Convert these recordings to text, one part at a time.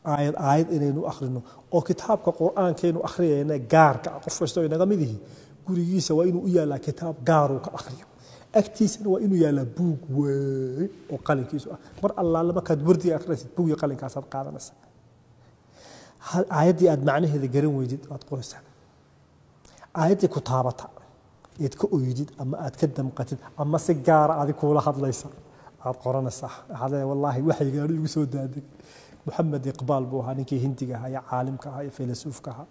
aayad aayad inaynu akhrino oo kitaabka qur-aankaynu akhriyayna gaarka ah qof kastoo inaga mid ihi gurigiisa waa inuu u yaallaa kitaab gaaruu ka akhriyo agtiisana waa inuu yaallaa buug weyn oo qalinkiisu ah mar allaale markaad wardiga akhriyaysid buug iyo qalinkaasaad qaadanaysa aayaddii aad macnaheeda garan weydid waad qoraysaa aayaddii ku taabata eed ka oydid ama aad ka damqatid ama si gaara adi kuula hadlaysa aad qoranaysaa waxaad leedahay wallaahi waxyigaanu igu soo daadeg maxamed iqbaal buu ahaa ninkii hindiga ahaa iyo caalimka ahaa iyo filasuufka ahaa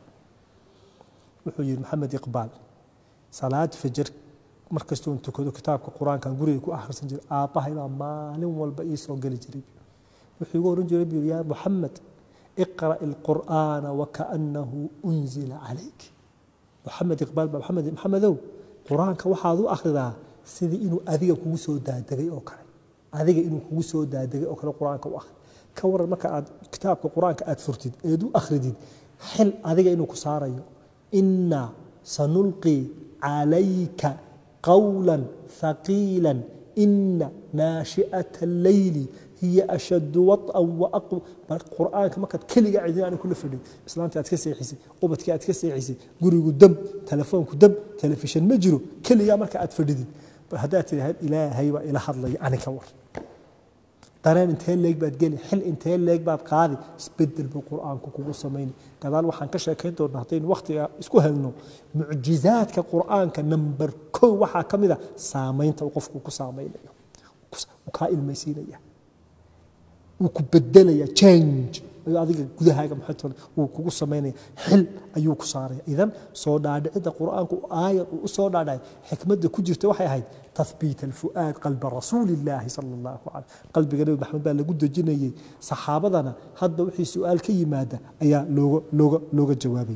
wuxuu yihi maxamed iqbaal salaad fajar markastoon tukado kitaabka qur-aankan guriga ku akhrisan jiray aabbahay baa maalin walba ii soo geli jiray wuxuu igu oran jiray buu yaa maxamed iqra' ilqur'aana wakaannahu unzila calayk maxamed iqbaal baa maxamed maxamedow qur-aanka waxaad u akhridaa sidii inuu adiga kugu soo daadegay oo kale adiga inuu kugu soo daadegay oo kale qur-aanka u akhri ka waran marka aad kitaabka qur-aanka aad furtid eed u akhridid xil adiga inuu ku saarayo inna sanulqii calayka qawla thaqiila ina naashi'ata alleyli hiya ashaddu waط'an waaqw qur'aanka markaad keliga cidina aanay kula fadhin islaantii aad ka seexisay ubadkii aad ka seexisay gurigu dam telefoonku dam telefishan ma jiro keligaa marka aad fadhidid haddaad tidhaahd ilaahay baa ila hadlaya ani ka war dareen intee leeg baad geli xil intee leeg baad qaadi isbedel buu qur'aanku kugu samayni gadaal waxaan ka sheekayn doonaa haddaynu wakhtiga isku helno mucjizaadka qur'aanka number kow waxaa ka mid a saamaynta uu qofku ku saamaynayo uu kaa ilmaysiinaya wuu ku bedelaya change ayuu adiga gudahaaga maxay wuu kugu samaynaya xil ayuu ku saaraya idan soo dhaadhicidda qur'aanku aayad uu u soo dhaadhacay xikmadda ku jirta waxay ahayd tathbiit alfu'aad qalba rasuuli illaahi sala allahu calay qalbiga nebi maxamed baa lagu dejinayey saxaabadana hadba wixii su-aal ka yimaada ayaa looga looga looga jawaabay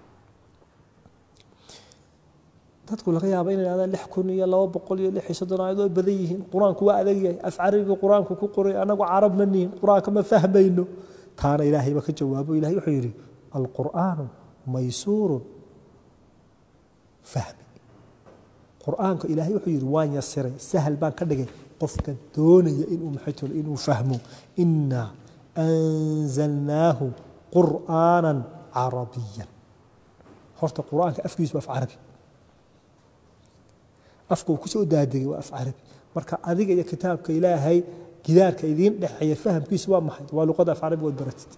dadku laga yaaba inay idhahdaan lix kun iyo laba boqol iyo lix iyo soddon aayad oo badan yihiin qur-aanku waa adag yahay af carabiga qur-aanku ku qoray anagu carab ma nihin qur-aanka ma fahmayno taana ilaahay ba ka jawaabo ilahay wuxuu yidhi alqur'aanu maysuurun fahmi qur'aanka ilaahay wuxuu yidhi waan yasiray sahal baan ka dhigay qofka doonaya inuu maxay tolo inuu fahmo inaa anzalnaahu qur'aanan carabiyan horta qur'aanka afkiisu waa af carabi afka uu kusoo daadegay waa af carabi marka adiga iyo kitaabka ilaahay gidaarka idiin dhexeeya fahamkiisu waa maxay waa luqada af carabi waad baratid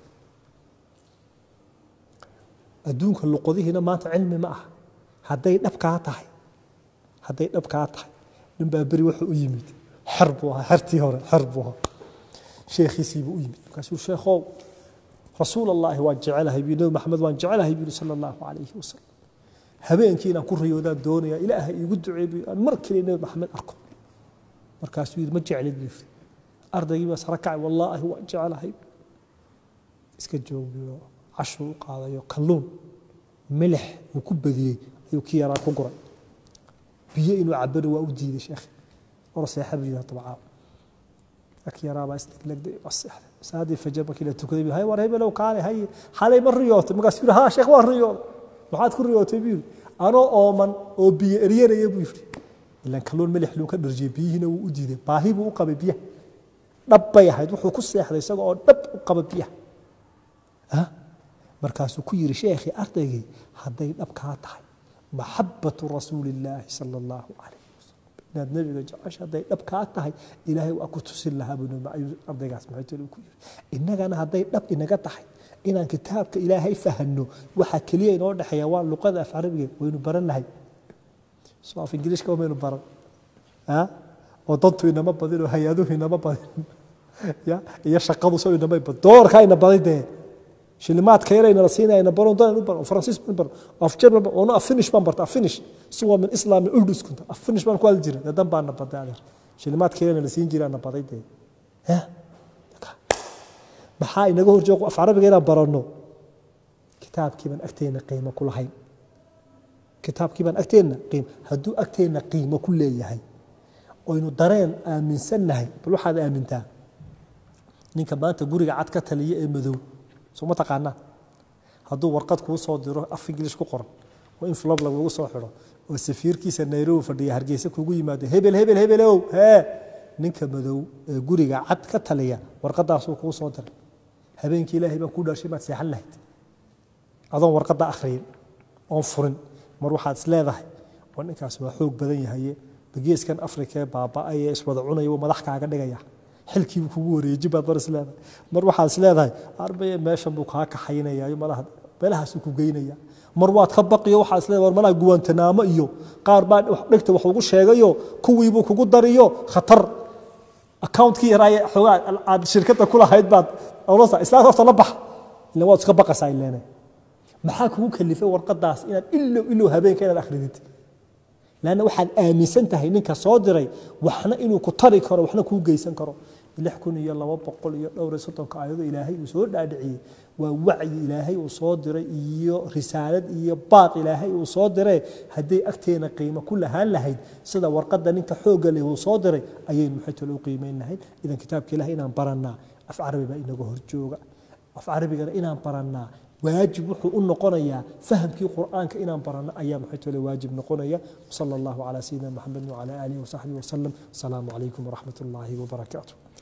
adduunka luqadihiina maanta cilmi ma aha hadday dhabkaa tahay hadday dhabkaa tahay ninbaa beri wuxuu u yimid xer buu ahaa xertii hore xer buu ahaa sheekhiisiibuu u yimid markaasuu sheekhow rasuul allaahi waan jecelahay buu nabi maxamed waan jecelahay buu sala allahu calayhi wasalam habeenkii inaan ku riyoodaan doonaya ilaahay iigu duceey buu aan mar kale nabi maxamed arko markaasuu yidhi ma jeclid buu yidhi ardaygii baa sara kacay wallaahi waan jecelahay iska joogiyo cashuu u qaadayo kalluun milix uu ku badiyey ayuu ki yaraa ku guray biyo inuu cabana waa u diiday sheekh or seexa buu yidhi dabcaa ak yaraabaa isleglegday waa seexday saadii fajar markii la tukaday hay war hebelow kaale hay xalay ma riyootay markaasuu yidhi haa sheekh waan riyooday maxaad ku riyootay buu yidhi anoo ooman oo biyo eryanaya buu yidhi ilan kalluun milix luu ka dharjiyey biyihiina wuu u diiday baahi buu u qabay biyaha dhab bay ahayd wuxuu ku seexday isaga oo dhab u qaba biyaha markaasuu ku yidhi sheekhii ardaygii hadday dhab kaa tahay maxabatu rasuuli illaahi sala allahu calayh wasalam inaad nebiga jecesha hadday dhab kaa tahay ilaahay waa ku tusin lahaa buu ayuu ardaygaas maxay tali ku yidhi innagana hadday dhab inaga tahay inaan kitaabka ilaahay fahanno waxaa keliya inoo dhexeeya waa luqada af carabiga waynu baran lahay soo af ingiliishka maynu baran oo dantu inama badin oo hay-aduhu inama badin ya iyo shaqadu soo inama badin doorkaa ina badin dee shilimaadka yarayna la siinaya ina baron doon u baro faransiis baan baro af german baan ono af finish baan barta af finish si waa min islam urdus kunta af finish baan ku hadli jiray dadan baan na baday adeer shilimaadka yarayna la siin jiray na baday dee ya maxaa inaga hor joogo af carabiga inaan baranno kitaabkii baan agteena qiimo ku lahayn kitaabkii baan agteenna qiimo hadduu agteenna qiimo ku leeyahay oynu dareen aaminsannahay bal waxaad aamintaa ninka maanta guriga cad ka taliya ee madow soo ma taqaanaa hadduu warqad kuu soo diro af ingilish ku qoran oo in flob lagugu soo xidho oo safiirkiisa nairobi fadhiya hargeysa kugu yimaado hebel hebel hebelow hee ninka madow ee guriga cad ka taliya warqadaasuu kuu soo diray habeenkii ilaahay baan ku dhaashay maad seexan lahayd adoon warqadda akhriyin oon furin mar waxaad is leedahay war ninkaas waa xoog badan yahaye bageeskan afrika ee baaba'ay ee iswada cunaya wuu madax kaaga dhigaya xilkiibuu kugu wareeji baad mar is leedahay mar waxaad is leedahay arbaya meeshan buu kaa kaxaynayaayo malaha meelahaasuu ku geynaya mar waad ka baqiyo waxaad is leedahay war malaha guwaantanaamo iyo qaar baa dhegta wax ugu sheegayo kuwiibuu kugu dariyo khatar accountkii yaraaye xoogaa aad shirkadda ku lahayd baad olasa islaad horta la bax ila waad iska baqaysaa ileene maxaa kugu kalifay warqadaas inaad ilow ilow habeenka inaad akhridid lanna waxaad aaminsan tahay ninka soo diray waxna inuu ku tari karo waxna kuu geysan karo lix kun iyo laba boqol iyo dhowr iyo soddonka aayado ilaahay uu soo dhaadhiciyey waa wacyi ilaahay uu soo diray iyo risaalad iyo baaq ilaahay uu soo diray hadday agteena qiimo ku lahaan lahayd sida warqadda ninka xoogga leh uu soo diray ayaynu maxay talo u qiimeyn lahayd idan kitaabka ilahay inaan barannaa af carabi baa inaga horjooga af carabigana inaan barannaa waajib wuxuu u noqonayaa fahamkii qur'aanka inaan baranno ayaa maxay tole waajib noqonaya sala allahu calaa sayidina maxamed wacala aalihi wasaxbihi wasalam asalaamu calaykum waraxmat ullaahi wabarakaatu